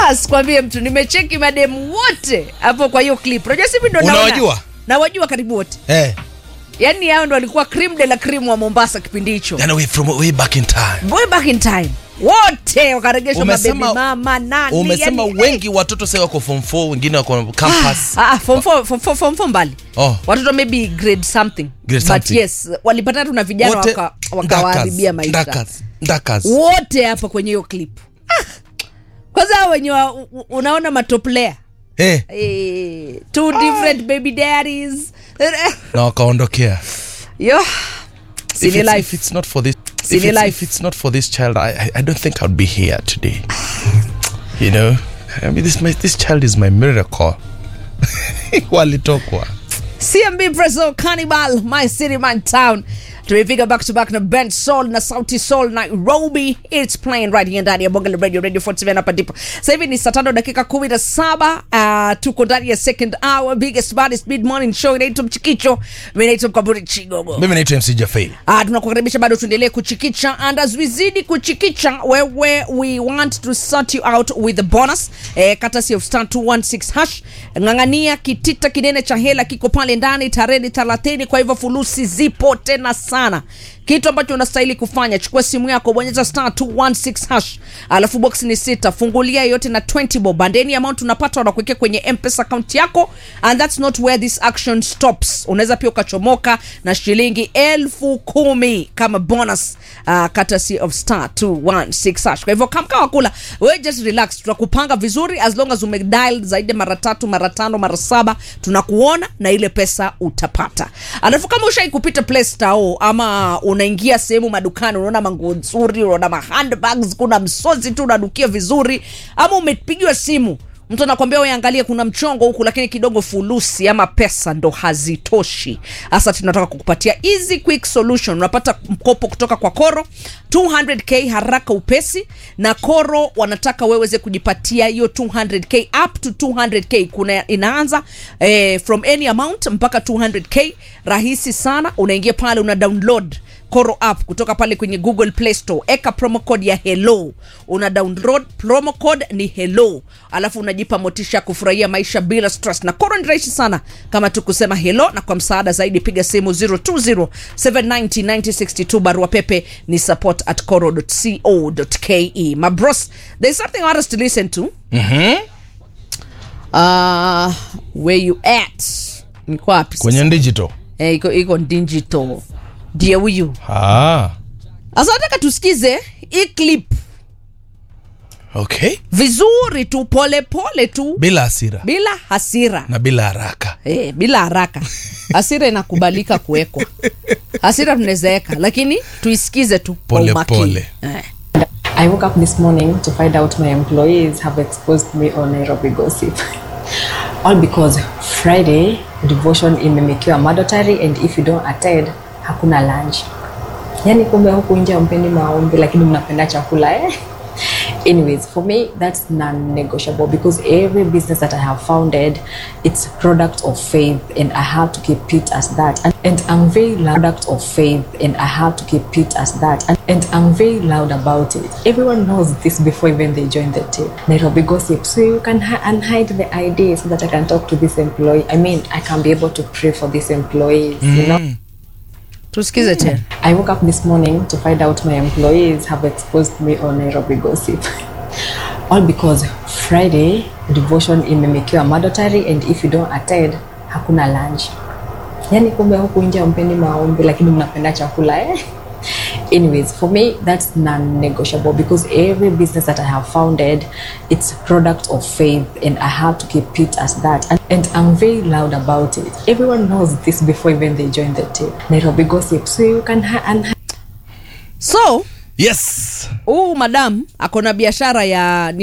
asikwambie mtu nimecheki mademu wote hapo kwa hiyo clip unajua sivi ndo naona. Unawajua? nawajua karibu wote Eh, yaani hao ndo walikuwa cream de la cream wa mombasa kipindi hicho yani way from way back in time. way back in time wote wakaregeshwa mabebi Umesema- mama nani Umesema yani, wengi watoto sasa wako form 4, wengine wako campus. Ah, form four- form four- form four mbali Oh. watoto maybe grade something Grade but something. yes walipata tu na vijana Wote waka- wakawaharibia maisha ndakas, ndakas. wote hapa kwenye hiyo clip ah. kwanza hao wenye wa, u- unaona matoplea Eh, eh, two different baby daddies na wakaondokea. yo If sini it's, if life it's not for this Silly if it's, life. if it's not for this child, I, I, I don't think I'd be here today. you know, I mean, this my, this child is my miracle. Walitokwa. cmb preso cannibal my city my town tumepiga back to back na ben sol na sauti sol nairobi its playing right here ndani ya bonge la radio radio 47 hapa ndipo sasa hivi ni saa tano dakika kumi na saba uh, tuko ndani ya second hour biggest baddest mid morning show inaitwa mchikicho mi naitwa mkaburi chigogo Mimi naitwa MC Jafei. Ah, tunakukaribisha bado tuendelee kuchikicha and as we zidi kuchikicha wewe we want to sort you out with the bonus eh, katasi of star 216 hash ng'ang'ania kitita kinene cha hela kiko pale ndani tarehe 30 kwa hivyo fulusi zipo tena sana kitu ambacho unastahili kufanya chukua simu yako bonyeza star 216 hash alafu box ni sita fungulia yote na 20 bob bandeni amount unapata wanakuwekea kwenye mpesa account yako and that's not where this action stops unaweza pia ukachomoka na shilingi elfu kumi kama bonus uh, courtesy of star 216 hash kwa hivyo kamka wakula we just relax tutakupanga vizuri as long as umedial zaidi ya mara tatu mara tano mara saba tunakuona na ile pesa utapata alafu kama ushai kupita play store ama unaingia sehemu madukani unaona manguo nzuri unaona mahandbags kuna msozi tu unadukia vizuri ama umepigiwa simu mtu anakwambia uangalie kuna mchongo huku lakini kidogo fulusi ama pesa ndo hazitoshi hasa tunataka kukupatia easy quick solution unapata mkopo kutoka kwa koro 200k haraka upesi na koro wanataka weweze kujipatia hiyo 200k up to 200k kuna inaanza eh, from any amount mpaka 200k rahisi sana unaingia pale una download Koro app kutoka pale kwenye Google Play Store, eka promo code ya hello, una download promo code ni hello, alafu unajipa motisha ya kufurahia maisha bila stress. Na Koro ni rahisi sana kama tu kusema hello, na kwa msaada zaidi piga simu 020790962 barua pepe ni support at koro.co.ke. My bros, there's something I want us to listen to. Uh, where you at? Niko wapi sasa? Kwenye digital. Eh, iko iko digital. Ndiye huyu. Ah. Sasa nataka tusikize hii clip Okay. vizuri tu pole pole tu Bila hasira bila hasira na bila haraka. eh, bila haraka hasira inakubalika kuwekwa hasira tunawezaeka lakini tuisikize tu kwa Pole umakini. pole. eh. I woke up this morning to find out my employees have exposed me on Nairobi gossip. All because Friday devotion imemekiwa mandatory and if you don't attend hakuna lunch. Yani kumbe huku nje hampendi maombi lakini mnapenda chakula eh? Anyways, for me that's non-negotiable because every business that I have founded, it's a product of faith and I have to keep it as that. And, and I'm very loud product of faith and I have to keep it as that. And, and I'm very loud about it. Everyone knows this before even they join the team. Nairobi gossip. So you can hi- unhide the idea so that I can talk to this employee. I mean, I can be able to pray for these employees, you know? tusikize tena I woke up this morning to find out my employees have exposed me on Nairobi gossip. All because Friday devotion imemekiwa mandatory and if you don't attend hakuna lunch. Yani kumbe huku nje hampendi maombi lakini mnapenda chakula eh? Anyways, for me that's non-negotiable because every business that I have founded, it's a product of faith and I have to keep it as that. And, and I'm very loud about it. Everyone knows this before even they join the team. Nairobi gossip. So you can hi- unhide so Yes. huu madam ako na biashara ya ni